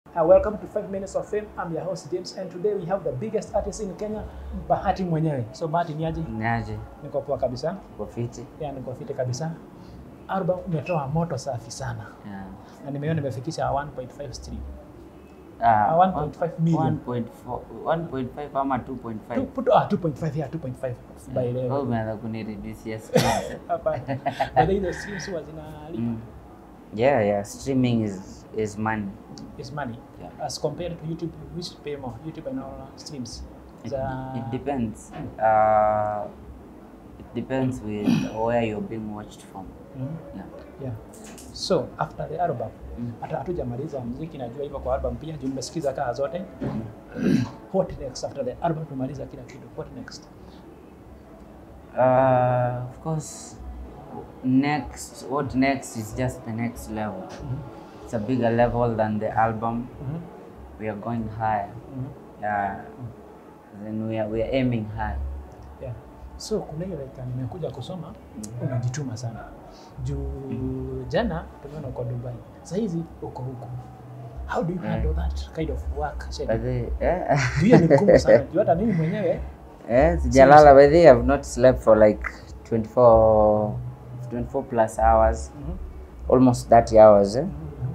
Uh, welcome to 5 Minutes of Fame. I'm your host James and today we have the biggest artist in Kenya, Bahati mwenyewe. So Bahati ni aje? Niaje, Niko poa kabisa. uko fiti? Yeah, niko fiti kabisa. Album umetoa moto safi sana. Yeah. Na nimeona nimefikisha 1.5 stream. Ah, 1.5 million. 1.4 1.5 ama 2.5? Tu- put- Ah, 2.5 yeah, 2.5 by the Wewe way. umeanza kunireduce yes. yes. Hapa. By the way, the streams huwa zinalipa. Mm. Yeah, yeah, streaming is is money. Is money. Yeah. As compared to YouTube, which pay more? YouTube and all streams. It, The- it depends. Uh, it depends with where you're being watched from. Mhm. Yeah. Yeah. So after the album Mm. hata hatujamaliza muziki, najua hivyo kwa album pia, juu nimesikiza kaa zote. What next after the album tumaliza kila kitu? What next? Uh, of course, next, what next is just the next level. It's a bigger level than the album. Mhm. We are going higher. Mhm. Yeah. Then we are, we are aiming high. Yeah. So kuna hiyo like nimekuja kusoma unajituma sana. Juu jana tumeona uko Dubai. Sasa hizi uko huko. How do you handle that kind of work? But schedule? the, eh, Juu hiyo ni ngumu sana. Juu hata mimi mwenyewe eh, sijalala by the way, I've not slept for like 24, 24 plus hours, Mhm. almost 30 hours eh?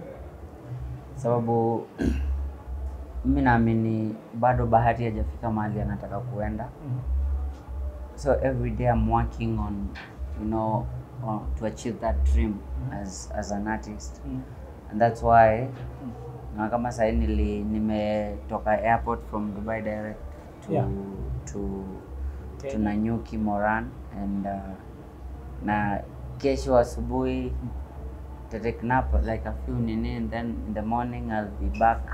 Sababu mi naamini bado Bahati hajafika mahali anataka kuenda. Mhm. So every day I'm working on, you know, uh, to achieve that dream as as an artist. Mhm. and that's why na kama sahii nili nimetoka airport from Dubai direct to Yeah. to to Kenya. Nanyuki Moran and uh, na kesho asubuhi to take nap like a few nini and then in the morning I'll be back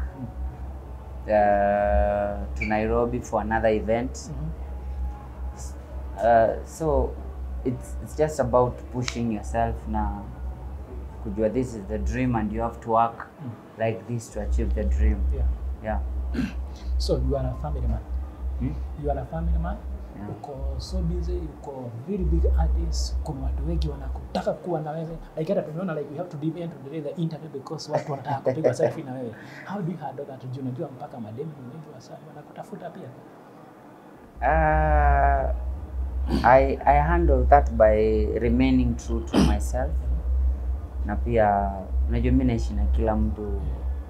uh, to Nairobi for another event Mhm. uh, so it's, it's just about pushing yourself na kujua this is the dream and you have to work like this to achieve the dream Yeah. yeah So you are a family man. hmm? You are a family man. Yeah. Uko so busy, uko very big artist. Kuna watu wengi wanakutaka kuwa na wewe. Like hata tumeona like we have to delay to delay the interview because watu wanataka kupiga selfie na wewe. How do you handle that? Juu unajua mpaka mademu wengi wasa wanakutafuta pia. uh, I, I handle that by remaining true to myself na pia unajua mi naishi na kila mtu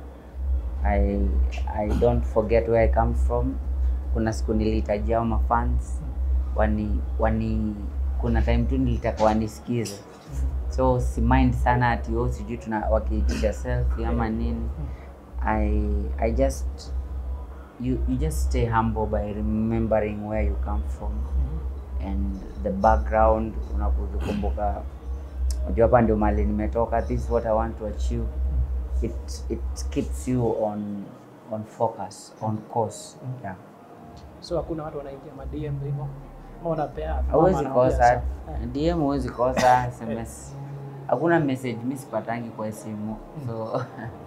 I, I don't forget where I come from kuna siku nilihitajia hao mafans wani, wani kuna time tu nilitaka wanisikize so si mind sana ati oh, sijui tuna wakiitisha selfie ama nini I, I just you, you just stay humble by remembering where you come from and the background unakuzikumbuka unajua hapa ndio mali nimetoka this is what i want to achieve it, it keeps you on on focus on course yeah So hakuna watu wanaingia ma DM hivyo. Ama wanapea. mama hauwezi anawaambia kosa sa- dm huwezi kosa sms hakuna message mi sipatangi kwa simu so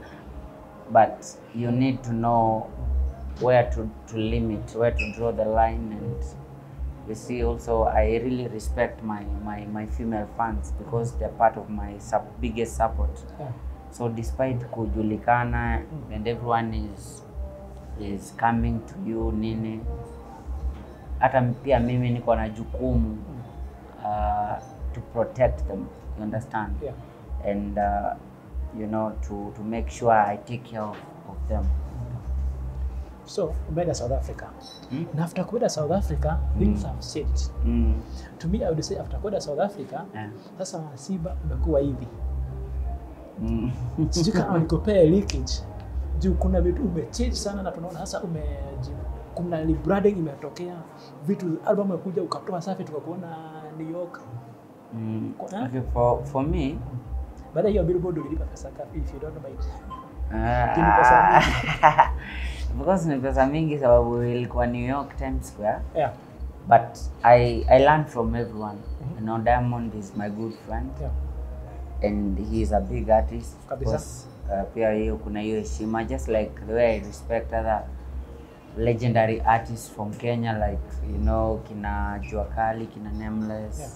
but you need to know where to, to limit where to draw the line and you see also i really respect my, my, my female fans because they're part of my sub, biggest support Yeah. so despite kujulikana and everyone is is coming to you nini hata pia mimi niko na jukumu uh, to protect them you understand Yeah. and uh, you know to, to make sure i take care of, of them So umeenda South Africa. Hmm? Na after kwenda South Africa, things have changed. mm. To me I would say after kwenda South Africa, yeah. sasa Simba umekuwa hivi. mm. sijui kama nikopea leakage juu kuna vitu umechange sana na tunaona sasa ume kuna rebranding imetokea vitu album imekuja ukatoa safi tukakuona New York Mm. Kuna- Okay, for, for me baada ya hiyo billboard ulilipa pesa ngapi if you don't know by uh, Ni pesa because ni pesa mingi sababu ilikuwa New York Times Square yeah but I, I learned from everyone you know Diamond is my good friend yeah and he is a big artist of Kabisa. course, uh, pia hiyo kuna hiyo heshima just like the way I respect other legendary artists from Kenya like you know kina Jua Kali kina Nameless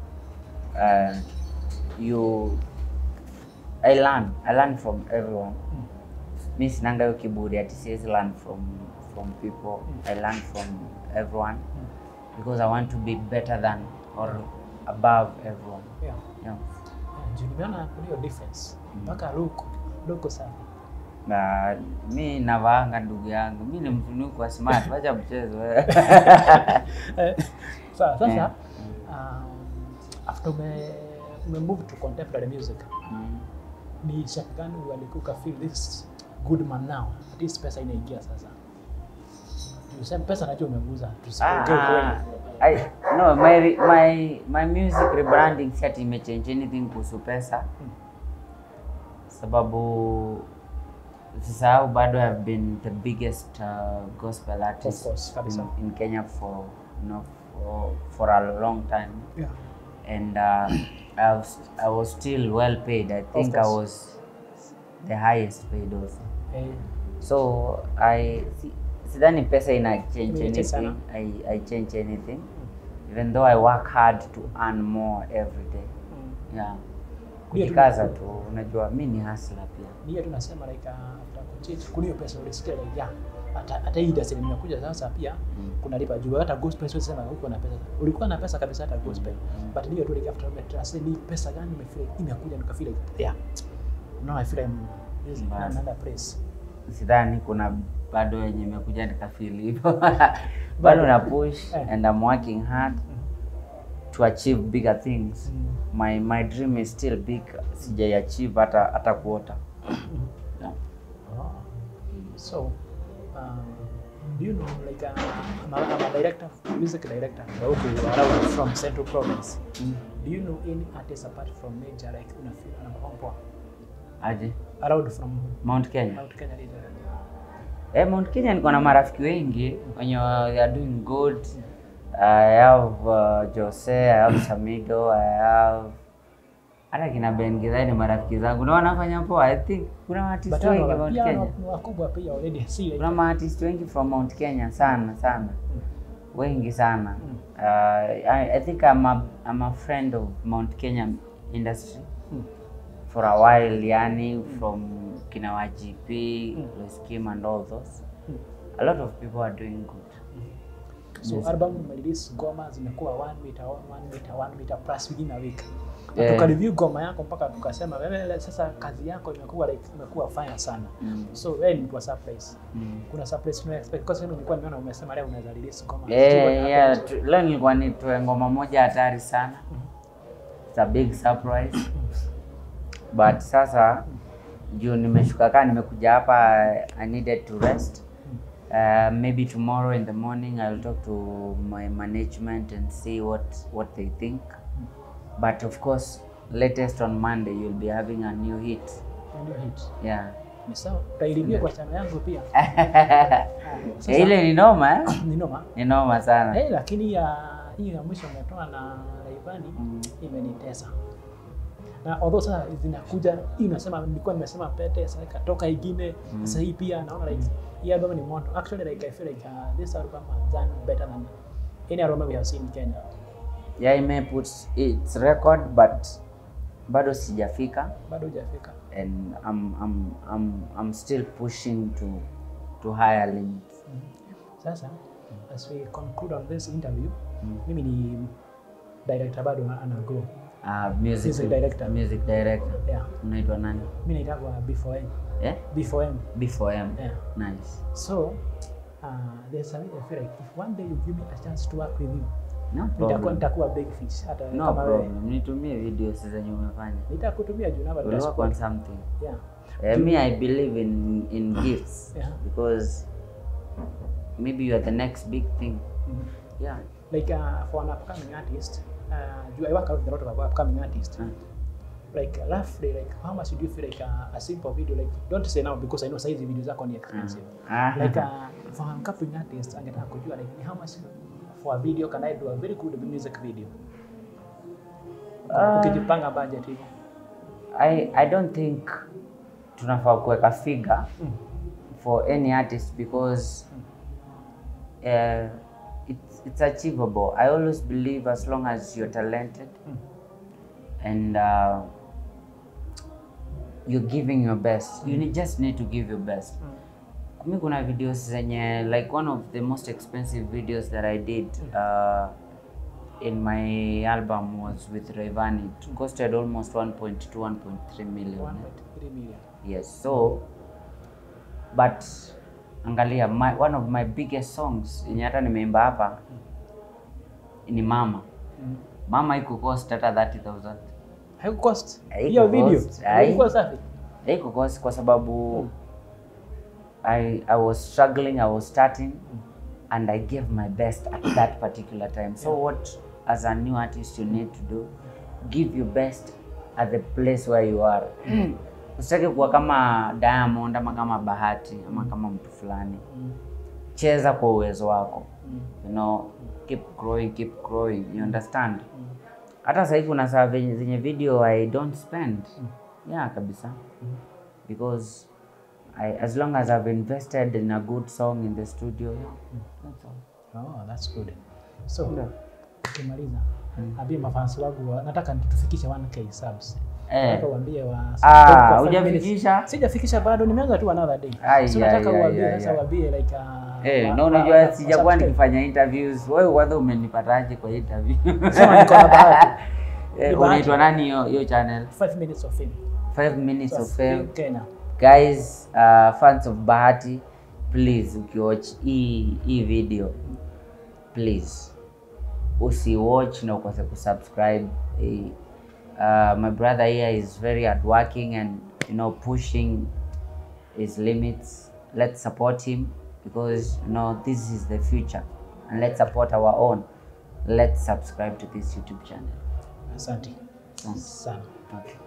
uh, you I learn I learn from everyone mi sinanga hiyo kiburi ati siwezi learn from from people i learn from everyone because i want to be better than or above everyone Yeah. yeah. Yeah, juu nimeona kuna hiyo difference mpaka luku luku sana na mi navaanga ndugu yangu mi ni mtunuku wa smart wacha mchezo wewe. Eh, sawa sasa Yeah. um, after ume, ume move to contemporary music Mm. ni shaka gani walikuka feel this good man now at least pesa inaingia sasa tuseme pesa najua umeguza tusiongee ukweli Ah, I, no, my, re- my, my music rebranding si ati imechange anything kuhusu pesa sababu sisahau bado have been the biggest uh, gospel artist course, kabisa. in, in Kenya for, you know, for, for a long time yeah. and uh, I, was, I was still well paid I think I course. was the highest paid also eh, so I si- sidhani pesa ina change Imechange sana. anything I, I change anything even though I work hard to earn more every day mm. yeah Ndio tu- kujikaza tu unajua mi ni hustler pia ni hiyo tunasema like uh, after kuchange kuna hiyo pesa ulisikia like yeah hata hata hii industry nimekuja sasa pia Mm. kuna lipa juu hata gospel sio sema uko na pesa ulikuwa na pesa kabisa hata gospel Mm. but ndio tu like after umetrust ni pesa gani umefeel imekuja nikafeel like yeah now I feel I'm using Mbaya. another place sidhani kuna bado yenye imekuja nikafili hivyo bado na push Eh. and I'm working hard to achieve bigger things Mm. my my dream is still big sijai achieve hata hata kuota yeah. Oh. So, um, do you know, like, uh, I'm, a, I'm a director, music director, Nauku, around from Central Province. Mm. Do you know any artist apart from Major, like, unafeel anapoa aje around from Mount Kenya Mount Kenya region? Eh, Mount Kenya niko na marafiki wengi wenye wa- they are doing good. I have uh, Jose, I have Samido, I have hata kina Ben Githai ni marafiki zangu na wanafanya poa. I think kuna artist But wengi hao Mount pia Kenya. wa- wakubwa pia already see like, Kuna maartist wengi from Mount Kenya sana sana. Wengi sana. Mm. Uh, I, I think I'm a, I'm a friend of Mount Kenya industry Mm. for a while yani from kina YGP, Mm. Lois Kim and all those. Mm. A lot of people are doing good. so Yes. album umerelease ngoma zimekuwa one meter, one meter, one meter plus within a week na Yeah. tukareview ngoma yako mpaka tukasema wewe sasa kazi yako imekuwa like imekuwa fine sana Mm. so wewe ni mtu wa surprise Mm. kuna surprise no expect kwa sababu nilikuwa nimeona umesema leo unaweza release ngoma Yeah, Sijui what yeah, happened. tu- leo nilikuwa nitoe ngoma moja hatari sana. It's a big surprise. But sasa juu nimeshuka kaa nimekuja hapa I needed to rest. Uh, maybe tomorrow in the morning I'll talk to my management and see what what they think. But of course, latest on Monday you'll be having a new hit. Ndio hit Yeah. ni sawa utailipia kwa chama yangu pia Sasa- Eh, ile ni noma eh? ni noma Ni noma sana. eh lakini ya hii ya mwisho umetoa na Rayvanny Mm. imenitesa na although sasa zinakuja hii unasema nilikuwa nimesema pete sasa ikatoka ingine sasa hii pia naona like hii album ni moto actually like I feel like uh, this album has done better than any album we have seen in Kenya Yeah, ime put its record but bado sijafika bado hujafika and I'm, I'm, I'm, I'm still pushing to to higher limits. sasa as we conclude on this interview Mm. mimi ni director bado na ana grow Uh, music, Music director. Music director. yeah Unaitwa nani? mimi naitwa B4M Eh? B4M B4M. yeah Nice. So, uh, there's a way I feel like if one day you give me a chance to work with you, No nitakuwa problem. nitakuwa big fish hata No kama wewe. problem. Nitumie videos zenye umefanya. Nitakutumia juu namba We'll work on something. Yeah. Uh, me, I believe in in gifts Yeah. because maybe you are the next big thing. Mhm. Yeah. Like uh, for an upcoming artist, uh, do I work out with a lot of upcoming artists? Uh, Like roughly, like how much do you feel like uh, a simple video? Like don't say now because I know size video zako ni expensive. Ah. Like uh, for an upcoming artist, angetaka kujua like how much for a video can I do a very good music video? Ah. Ukijipanga budget hivyo. I, I don't think tunafaa kuweka figure Mm. for any artist because uh, it's, it's achievable. I always believe as long as you're talented Mm. and uh, you're giving your best you need, just need to give your best mi kuna videos zenye like one of the most expensive videos that i did uh, in my album was with Rayvanny. It costed almost 1.2 1.3 million. 1.3 million. Yes, so but angalia my, one of my biggest songs yenye hata nimeimba hapa ni Mama. Mm. Mama iko cost hata 30000. Haikucost Haikucost, hiyo video hai. ilikuwa safi. Haiko cost kwa sababu I, I was struggling, I was starting and I gave my best at that particular time. So what as a new artist you need to do, give your best at the place where you are. Usitake kuwa kama Diamond ama kama Bahati ama kama mtu fulani. Mm. Cheza kwa uwezo wako. Mm. You know, keep growing, keep growing. You understand? Mm. Hata sasa hivi kuna saa venye- zenye video I don't spend. Yeah, kabisa. Because I, as long as I've invested in a good song in the studio, that's all. Oh, that's good. So, Ndio. ukimaliza ambie mafans wangu wa- nataka tufikishe 1k subs. Eh. Nataka uambie wa Ah, kwa five hujafikisha? minutes. Sijafikisha bado, nimeanza tu another day. Ai, So ai, nataka ai, uambie ai, sasa ai. uambie like uh, Eh, wa- na wa- unajua wa- sijakuwa subscribe. nikifanya interviews. Wewe kwanza umenipataje kwa interview? Sema niko na bahati. Eh, Ni unaitwa bahati. nani hiyo hiyo channel? 5 minutes of fame. 5 minutes of fame. Kenya. Guys, uh, fans of Bahati, please ukiwatch hii hii video, please usiwatch na ukose kusubscribe. Eh, Uh, my brother here is very hardworking and you know pushing his limits. Let's support him because you know this is the future, and let's support our own. Let's subscribe to this YouTube channel. Asante Asante. sana. Okay.